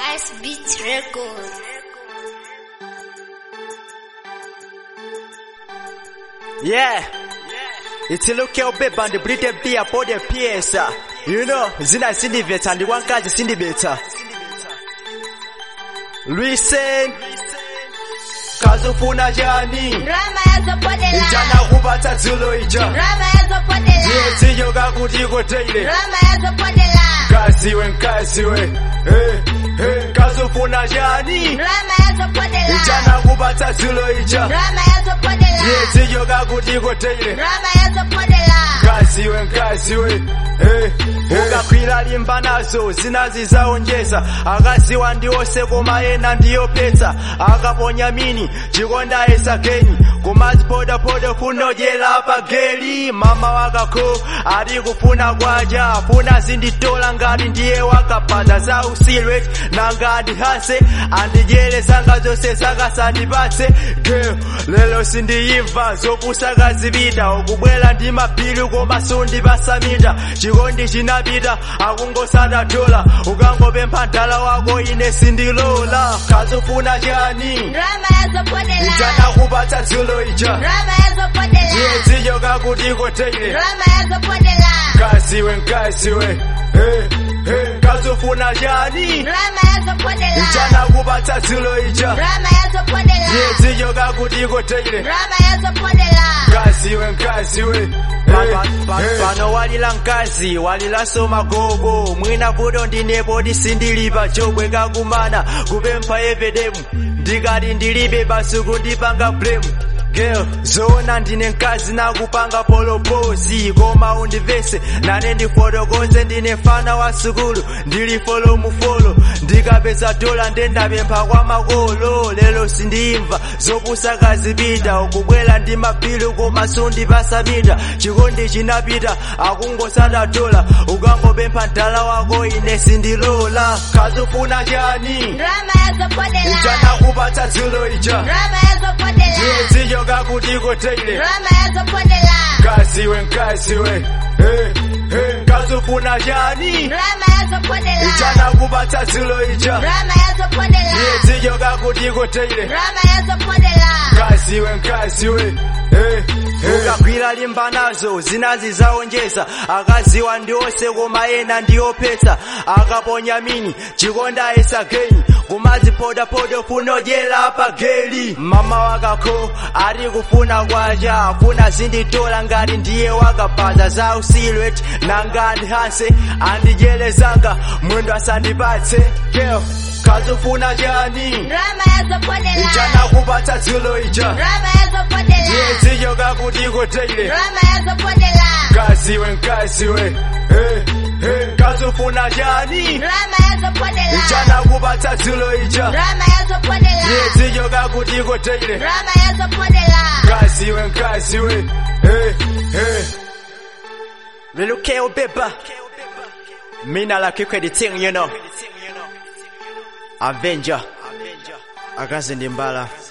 Ice Beat Record. Yeah. It's look your babe and the British beer for the PS. You know, zina sindi veta and the one kazi sindi beta. Listen. Kazufuna jani. Rama yazopodela. Ijana kupata zulo ija. Rama yazopodela. Yeti yoga kutiko teile. Rama yazopodela. Kaziwe nkaziwe. Hey, hey. Kazufuna jani. Rama yazopodela. Ijana kupata zulo ija. Rama yazopodela. Yeti yoga kutiko teile. Rama yazopodela. kaziwe nkaziwe hey, hey. ukakwira limba nazo zinazizaonjeza akaziwa ndiwose koma ena ndiyopetsa akaponya mini chikonda esakeni kumazipodapoda funojela pageli mama wakako ali kufuna kwaja afuna zinditola ngati ndiye wakapaza za usilwet nanga ndihase andijele zanga zose zakasandipatse girl lelo sindiyimva zopusa zipita ukubwela ndi mapilu koma sundipasamita chikondi chinapita akungosada dola ukangopempha mdala wako ine sindilola kazufuna chani Rama yazopodela. ichana kupatsa dzulo ija Rama yazopodela. iyedziyo kakutiko teile Rama yazopodela. kaziwe nkaziwe hey, hey. kazufuna chani Rama yazopodela. ichana kupatsa dzulo ija Rama yazopodela. iyedziyo kakutiko teile Rama yazopodela. kaziwe nkaziwe pano walila nkazi walilaso magogo mwina vuto ndinepo disindilipa chobwe kakumana kupempha evedemu ndikati ndilibe basuku ndipanga blemu girl zona ndine nkazi nakupanga polopozi koma undivese nane ndifotokoze ndine fana wa sukulu ndili folo mufolo ndikapeza dola ndendapempha kwa makolo lelo sindimva zopusa kazipita ukubwela ndi mapilu koma sundipasamita chikondi chinapita akungosada dola ukangopempha mdala wako ine sindilola kazufuna chani Rama yazopodela. ichana kupatsa dzulo ija Rama yazopodela. iyedziyo kakutiko teile Rama yazopodela. kaziwe nkaziwe hey, hey. kazufuna chani Rama yazopodela. ichana kupatsa dzulo ija Rama yazopodela. iyedziyo kakutiko teile Rama yazopodela. kaziwe nkaziwe hey, hey. ukagwira limba nazo zinazizaonjeza akaziwa ndiwose koma ena ndiyopetsa akaponya mini chikonda esageni kumazipodapoda funojela pageli mama wakako ari kufuna kwaja afuna zinditola ngati ndiye wakapaza za usilwet nangani hanse andijelezanga mwendo asandipatse girl kazufuna chani Rama yazopodela. ichana kupatsa dzulo ija Rama yazopodela. iyedziyo kakutiko teile Rama yazopodela. kaziwe nkaziwe hey, hey. kazufuna chani Rama yazopodela. ichana kupatsa dzulo ija Rama yazopodela. iyedziyo kakutiko teile Rama yazopodela. kaziwe nkaziwe hey, hey. lelukeo beba mina la kikwediting you know avenger akazi ndi mbala